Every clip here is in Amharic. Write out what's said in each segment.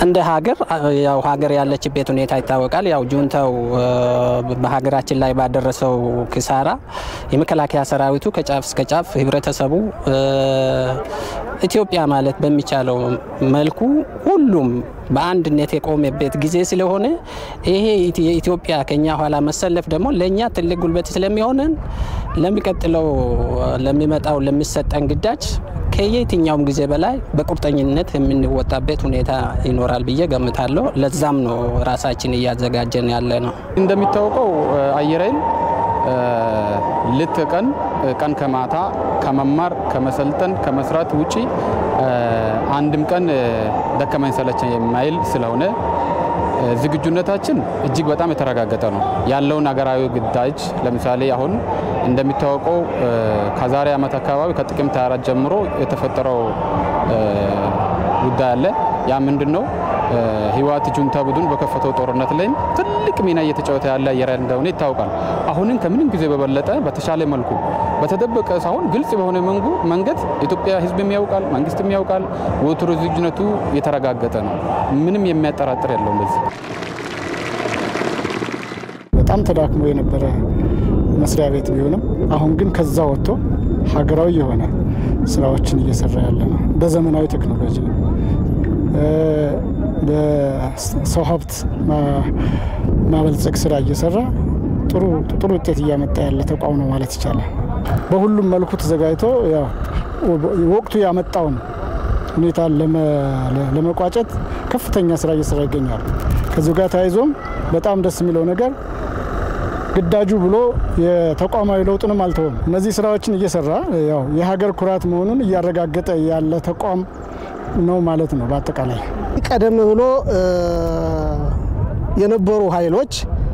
እንደ ሀገር ያው ሀገር ያለችበት ሁኔታ ይታወቃል። ያው ጁንታው በሀገራችን ላይ ባደረሰው ክሳራ የመከላከያ ሰራዊቱ ከጫፍ እስከ ጫፍ ህብረተሰቡ ኢትዮጵያ ማለት በሚቻለው መልኩ ሁሉም በአንድነት የቆመበት ጊዜ ስለሆነ ይሄ የኢትዮጵያ ከኛ ኋላ መሰለፍ ደግሞ ለእኛ ትልቅ ጉልበት ስለሚሆነን ለሚቀጥለው ለሚመጣው ለሚሰጠን ግዳጅ ከየትኛውም ጊዜ በላይ በቁርጠኝነት የምንወጣበት ሁኔታ ይኖራል ብዬ ገምታለሁ። ለዛም ነው ራሳችን እያዘጋጀን ያለ ነው። እንደሚታወቀው አየር ኃይል ሌት ቀን ቀን ከማታ ከመማር ከመሰልጠን ከመስራት ውጪ አንድም ቀን ደከመኝ ሰለቸኝ የማይል ስለሆነ ዝግጁነታችን እጅግ በጣም የተረጋገጠ ነው። ያለውን ሀገራዊ ግዳጅ ለምሳሌ አሁን እንደሚታወቀው ከዛሬ ዓመት አካባቢ ከጥቅምት 24 ጀምሮ የተፈጠረው ጉዳይ አለ። ያ ምንድን ነው? ህወሓት ጁንታ ቡድን በከፈተው ጦርነት ላይም ትልቅ ሚና እየተጫወተ ያለ አየር ኃይል እንደሆነ ይታወቃል። አሁንም ከምንም ጊዜ በበለጠ በተሻለ መልኩ በተደበቀ ሳይሆን ግልጽ በሆነ መንገድ ኢትዮጵያ ህዝብም ያውቃል፣ መንግስትም ያውቃል። ወትሮ ዝግጁነቱ የተረጋገጠ ነው። ምንም የሚያጠራጥር የለውም። በዚህ በጣም ተዳክሞ የነበረ መስሪያ ቤት ቢሆንም አሁን ግን ከዛ ወጥቶ ሀገራዊ የሆነ ስራዎችን እየሰራ ያለ ነው። በዘመናዊ ቴክኖሎጂ በሰው ሀብት ማበልጸግ ስራ እየሰራ ጥሩ ውጤት እያመጣ ያለ ተቋም ነው ማለት ይቻላል። በሁሉም መልኩ ተዘጋጅቶ ወቅቱ ያመጣውን ሁኔታ ለመቋጨት ከፍተኛ ስራ እየሰራ ይገኛሉ። ከዚሁ ጋር ተያይዞም በጣም ደስ የሚለው ነገር ግዳጁ ብሎ የተቋማዊ ለውጥንም አልተውም። እነዚህ ስራዎችን እየሰራ ያው የሀገር ኩራት መሆኑን እያረጋገጠ ያለ ተቋም ነው ማለት ነው። በአጠቃላይ ቀደም ብሎ የነበሩ ኃይሎች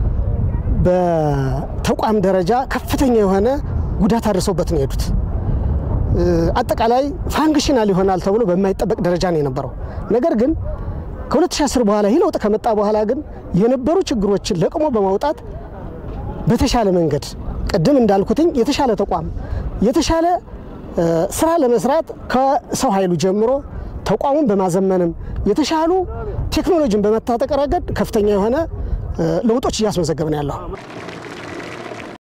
በተቋም ደረጃ ከፍተኛ የሆነ ጉዳት አድርሰውበት ነው የሄዱት። አጠቃላይ ፋንክሽናል ይሆናል ተብሎ በማይጠበቅ ደረጃ ነው የነበረው። ነገር ግን ከ2010 በኋላ ይህ ለውጥ ከመጣ በኋላ ግን የነበሩ ችግሮችን ለቅሞ በማውጣት በተሻለ መንገድ ቅድም እንዳልኩትኝ የተሻለ ተቋም የተሻለ ስራ ለመስራት ከሰው ኃይሉ ጀምሮ ተቋሙን በማዘመንም የተሻሉ ቴክኖሎጂን በመታጠቅ ረገድ ከፍተኛ የሆነ ለውጦች እያስመዘገብን ያለው